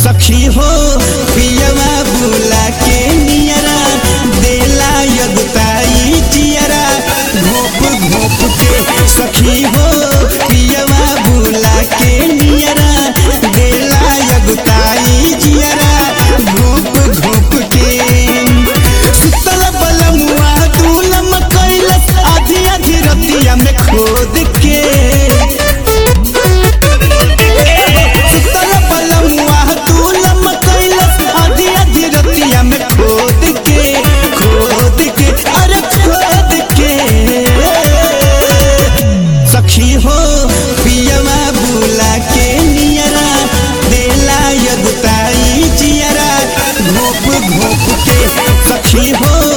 सखी हो पियवा बुला के नियरा देला यगताई जियरा घोप घोप के सखी हो पियवा बुला के नियरा देला यगताई जियरा घोप घोप के सुतल बलमुआ दूलम कैलस आधी आधी रतिया में खोद के सुतल बलमुआ दूलम कैलस आधी आधी रतिया में खोद के खोद के अरे खोद के सखी हो पियवा बुला के नियरा देला यगताई जियरा घोप घोप के सखी हो